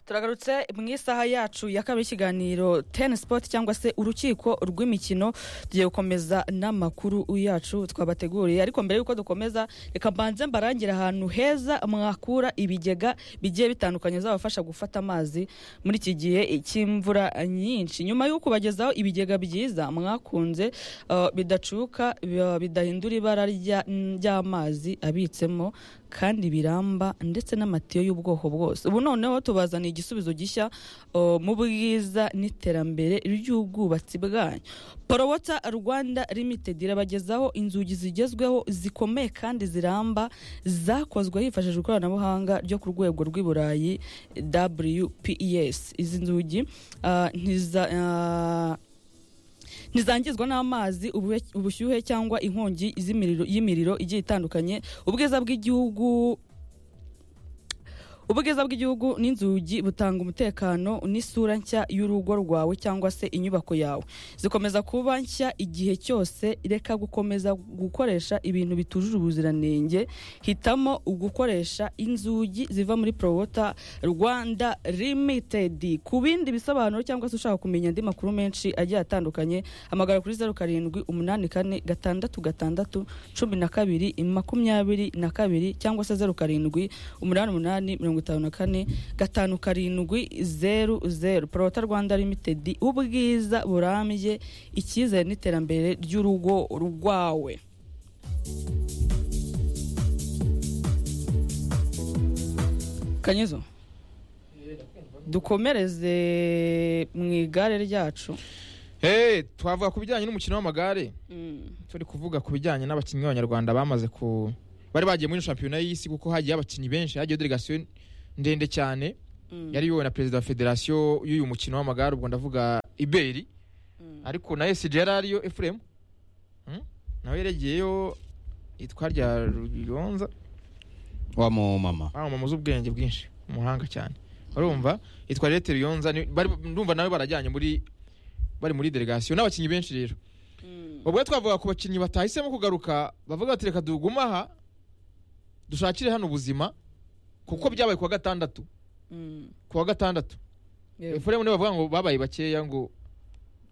turagarutse mu isaha yacu ya kabiri y'ikiganiro teni sipoti cyangwa se urukiko rw'imikino tugiye gukomeza n'amakuru yacu twabateguriye ariko mbere y'uko dukomeza reka mbanze mbarangire ahantu heza mwakura ibigega bigiye bitandukanye bizabafasha gufata amazi muri iki gihe cy'imvura nyinshi nyuma yo kubagezaho ibigega byiza mwakunze uh, bidacuka bi- bidahindura ibara rya- ry'amazi abitsemo kandi biramba ndetse n'amatiyo y'ubwoko bwose ubu noneho tubazaniye igisubizo gishya uh, mu bwiza n'iterambere ry'ubwubatsi bwanyu porowota rwanda limited irabagezaho inzugi zigezweho zikomeye kandi ziramba zakozwe hifashishijwe ikoranabuhanga ryo ku rwego rw'i burayi wpes izi nzugi ah, ntiza ah, ntizangizwa n'amazi ubue- ubushyuhe cyangwa inkongi z'imiriro- y'imiriro igiye itandukanye ubwiza bw'igihugu ubwiza bw'igihugu n'inzugi butanga umutekano n'isura nshya y'urugo rwawe cyangwa se inyubako yawe zikomeza kuba nshya igihe cyose reka gukomeza gukoresha ibintu bitujuje ubuziranenge hitamo gukoresha inzugi ziva muri porowota rwanda limitedi ku bindi bisobanuro cyangwa se ushaka kumenya andi makuru menshi agiye atandukanye hamagara kuri zeru karindwi umunani kane gatandatu gatandatu cumi na kabiri makumyabiri na kabiri cyangwa se zeru karindwi umunani umunani mirongo itanu na kane gatanu karindwi zeru zeru porota rwanda limitedi ubwiza burambye icyizere n'iterambere ry'urugo rwawe kanyizo dukomereze mu igare ryacu Hey, twavuga ku bijyanye n'umukino w'amagare turi kuvuga ku bijyanye n'abakinnyi b'abanyarwanda bamaze ku bari bagiye muri shampiyona y'isi kuko hagiye abakinnyi benshi hagiye delegasiyo ndende cyane yari iyobowe na perezida wa federasiyo y'uyu mukino w'amagare ubwo ndavuga iberi ariko na esiji yari ariyo efuremu nawe yeregeyeyo itwa rya ruyonza wa mumama ah mama uzi ubwenge bwinshi umuhanga cyane urumva yitwa leta ruyonza ni- bari- ndumva nawe barajyanye muri bari muri delegasiyo n'abakinnyi benshi rero ubwo twavuga ku bakinnyi batahisemo kugaruka bavuga bati reka dugume aha dushakire hano ubuzima kuko byabaye ku wa gatandatu ku wa gatandatu efuremu niyo bavuga ngo babaye bakeya ngo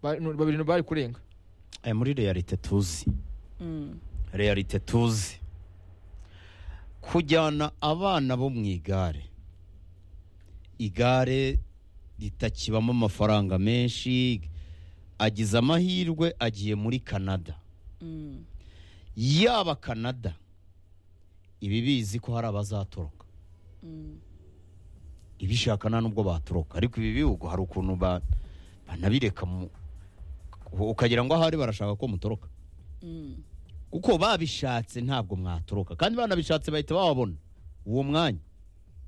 ba- nu- babiri bari kurenga Eh, muri realite tuzi realite tuzi kujyana abana bo mu igare igare ritakibamo amafaranga menshi agize amahirwe agiye muri canada yaba canada iba ibizi ko hari abazatoroka ibishaka nta nubwo batoroka ariko ibi bihugu hari ukuntu ba- banabireka mu- ukagira ngo ahari barashaka ko mutoroka kuko babishatse ntabwo mwatoroka kandi banabishatse bahita bababona uwo mwanya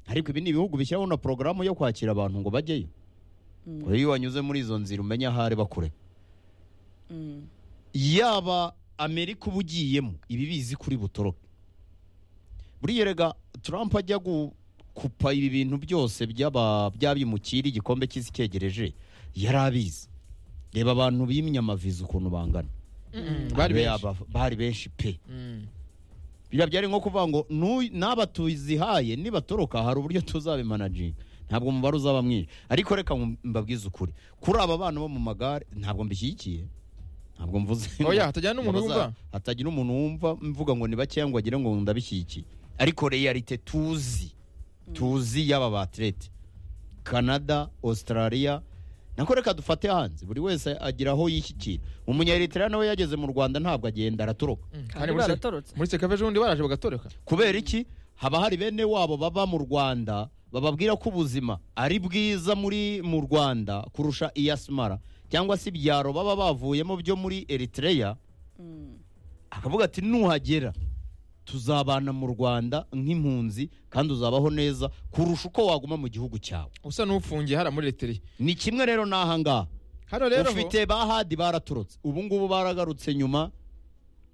ariko ibi ni ibihugu bishyiraho na porogaramu yo kwakira abantu ngo bajyeyo ngo iyo wanyuze muri izo nzira umenye ahari bakure yaba amerika uba ugiyemo iba ibizi kuri butoroke buriya rega Trump ajya gukupa ibi bintu byose by'aba- by'abimukira igikombe cy'isi cyegereje yari abizi reba abantu bimye amaviza ukuntu bangana bari benshi Yaba- bari benshi pe Mm. biriya byari nko kuvuga ngo "Nu- n'aba tuzihaye nibatoroka hari uburyo tuzabimanajinga ntabwo umubare uzaba mwinshi ariko reka ngu- mbabwize ukuri kuri aba bana bo mu magare ntabwo mbishyigikiye ntabwo mvuze Oya, hatagira n'umuntu ngo baza- wumva? hatagira umuntu wumva mvuga ngo ni bakeya ngo agire ngo ndabishyigikiye ariko realite tuzi tuzi y'aba baterete canada australia nako reka dufate hanze buri wese agira aho yishyikira umunyaritera nawe yageze mu rwanda ntabwo agenda aratoroka Mm. kandi muri se- baratorotse muri sekave ejo bundi baraje bagatoreka kubera iki haba hari bene wabo baba mu rwanda bababwira ko ubuzima ari bwiza muri mu rwanda kurusha iyasimara cyangwa se ibyaro baba bavuyemo byo muri eritreya akavuga ati nuhagera tuzabana mu rwanda nk'impunzi kandi uzabaho neza kurusha uko waguma mu gihugu cyawe usa n'ufungiye hariya muri eriteri ni kimwe rero n'ahangaha hano rero ufite ba hadi baraturutse ubu ngubu baragarutse nyuma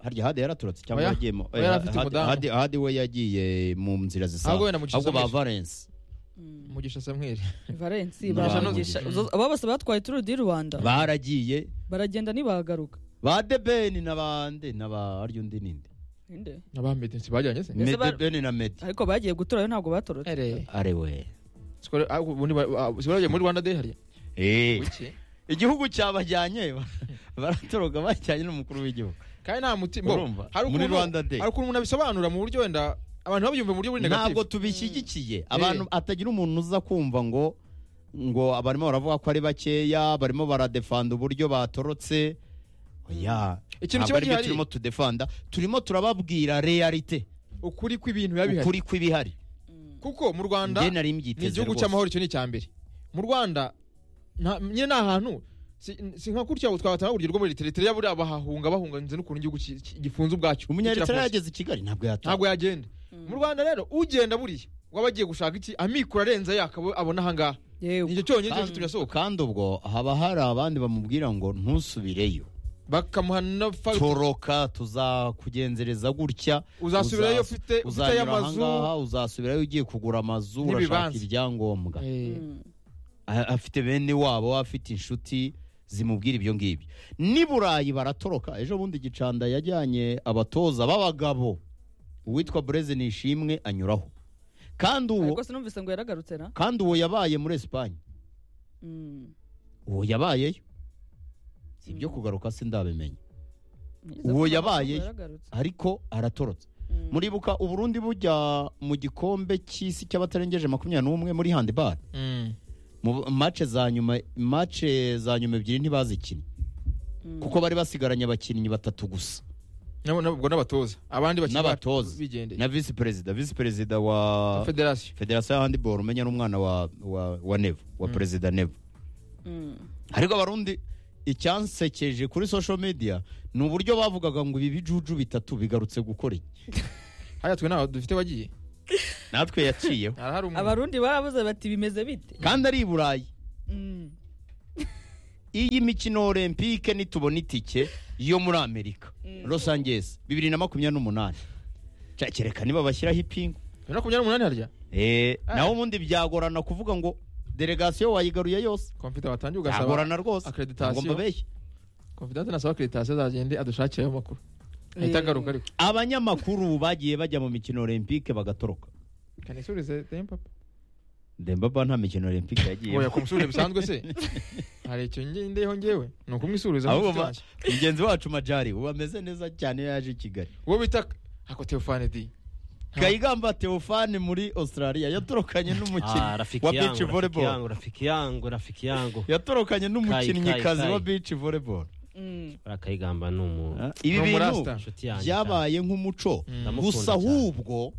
harya hadi yaraturutse cyangwa Oya. yagiyemo Oya, yari afite umudamu. hadi, hadi we yagiye mu nzira Ahubwo zisanzwe wenda mu ahubwo ba gisamwisha. valence mugisha samweri valensi Nta baravugisha n'ubu. Zo- aba bose batwaye turu di rwanda baragiye baragenda ntibahagaruka ba debeni n'abande n'aba harya undi ninde Ninde? abambede ntibajyanye se Mbese bar- medebeni na medi ariko bagiye guturayo ntabwo batorotse Ere. arewe Sikore- ah, ubundi ba- ah, sikore bagiye muri rwanda day hariya Eh, Wiki. igihugu cyabajyanye ba- baratoroka bajyanye n'umukuru w'igihugu kandi nta mutima Urumva? Muri Rwanda Day. hari ukuntu umuntu abisobanura mu buryo wenda abantu babyumva mu buryo buri ntabwo negatifu tubishyigikiye abantu atagira umuntu uza kumva ngo ngo barimo baravuga ko ari bakeya barimo baradefanda uburyo batorotse oya Ikintu ntabwo kiba aribyo gihari. turimo tudefanda turimo turababwira realite ukuri kw'ibintu biba bihari ukuri kw'ibihari kuko mu rwanda njye nari ni mbyiteze igihugu rwose. cy'amahoro icyo ni icya mbere mu rwanda nta- nyine ni ahantu si- si nka kuriya twatanga urugero rwo muri eriteriteri buriya bahahunga bahunganze n'ukuntu igihugu ki- ki- gifunze ubwacyo umunyaritari kirafunze. yageze i kigali ntabwo yataha ntabwo yagenda mu rwanda rero ugenda buriya waba agiye gushaka iki amikoro arenze yakaba abona ahangaha yewe nicyo cyonyine Kandi- cyo turasohoka kandi ubwo haba hari abandi bamubwira ngo ntusubireyo bakamuha na fagitire toroka tuzakugenzereza gutya uzasubirayo Uzas- ufite ufite uzanyura amazu ahangaha uzasubirayo ugiye kugura amazu urashaka N'ibibanza. ibyangombwa Eh, A- afite bene wabo afite inshuti zimubwira ibyo ngibyo n'i burayi baratoroka ejo bundi gicanda yajyanye abatoza b'abagabo uwitwa bureze nishimwe anyuraho kandi uwo rwose numvise ngo yaragarutse na kandi uwo yabaye muri esipanye Mm. uwo yabayeyo si ibyo kugaruka sindabimenya Nizere Uwo ko yabaye- yaragarutse. ariko aratorotse Mm. muribuka uburundi bujya mu gikombe cy'isi cy'abatarengeje makumyabiri n'umwe muri handibari mm. mu mace za nyuma mace za nyuma ebyiri ntibazikinnye Mm. kuko bari basigaranye abakinnyi batatu gusa Nabo- nabo- ubwo n'abatoza abandi bakiri N'abatoza. bato bigendeye na visi perezida visi perezida wa federasiyo federasiyo ya handiboro umenya n'umwana wa wa, wa nevo wa perezida nevo Mm. ariko abarundi icyansekeje kuri social media ni uburyo bavugaga ngo ibi bijuju bitatu bigarutse gukora iki hariya twe ntaho dufite wagiye natwe yaciyeho harahari umuntu abarundi barabuze bati bimeze bite kandi ari i burayi Mm. iyi mikino olympique nitubona itike yo muri amerika los angeles bibiri na makumyabiri n'umunani cyakereka niba bashyiraho ipingu bibiri na makumyabiri n'umunani harya Eh, naho ubundi byagorana kuvuga ngo delegasiyo wayigaruye yose komfita batangiye ugasaba byagorana rwose accreditation. Ngo mbabeshye. komfidante nasaba akreditasiyo azagende adushakirayo amakuru ahita Eh. agaruka ariko abanyamakuru bagiye bajya mu mikino olympique bagatoroka kanisurize tempapa dembaba nta mikino olympique yagiye oya kumusubiza bisanzwe se hari icyo ngendeyeho ngewe ni ukumwisubiza ahubwo munshuti ba- yanjye mugenzi wacu majari ubu ameze neza cyane iyo yaje i kigali uwo bita ako teofane di Nta- kayigamba teofani muri australia yatorokanye Ah, n'umukinnyi rafiki wa yangu, beach rafiki volleyball yangu, rafiki yangu rafiki yangu yatorokanye Kai, n'umukinnyikazi Kai, wa Kai. beach volleyball Mm. barakayigamba ni umuntu ibi Ni bintu umurasta. inshuti yanjye cyane. byabaye nk'umuco Mm. gusa Ndamukunda cyane. ahubwo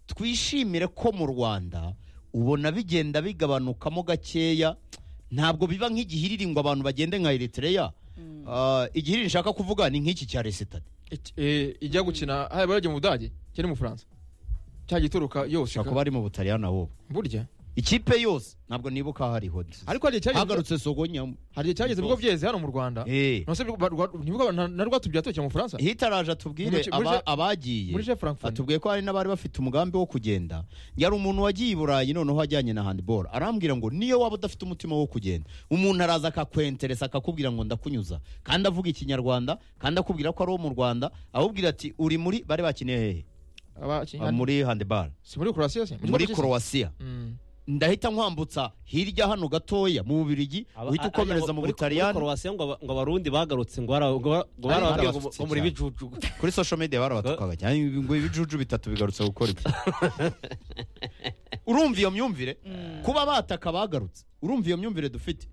twishimire ko mu rwanda ubona bigenda bigabanukamo gakeya ntabwo biba nk'igihiriri ngo abantu bagende nka eritreya Ah, igihiriri nshaka kuvuga ni nk'iki cya resitade iki- eh, ijya gukina hariya baragiye mu budage cyangwa mu bufaransa cyagituruka yose ushobora kuba ari mu butaliyani ahubwo burya ikipe yose ntabwo nibuka hariho ariko hari igihe cyageze- hagarutse sogonyamo hari igihe cyageze ibigo byeze hano mu rwanda Eh. ntose bigo- ba- rwa- ntibigo- na na rwa tubya tugiye mu bufaransa hitaraje atubwire Muri- muri- aba- abagiye muri Jeff Frankfurt. atubwiye ko hari n'abari bafite umugambi wo kugenda yari umuntu wagiye i burayi noneho ajyanye na handiboro arambwira ngo niyo waba udafite umutima wo kugenda umuntu araza akakwenteresa akakubwira ngo ndakunyuza kandi avuga ikinyarwanda kandi akubwira ko ari uwo mu rwanda abubwira ati uri muri bari bakiniye hehe Abaki- Ah, muri handiboro si muri croatia se muri Croatia se? korowasiya Mm. ndahita nkwambutsa hirya hano gatoya mu bubirigi Aba- uhita a- ukomereza aya, mu muri- butaliyani muri Croatia ngo aba- ngo abarundi bagarutse ngo bara- ngo bara- ngo Ari barababwira ngo barabafite ngo muri cyane. bijuju kuri social media barabatukaga cyane ibi- ngo ibijuju bitatu bigarutse gukora ibyo urumva iyo myumvire kuba bataka bagarutse urumva iyo myumvire dufite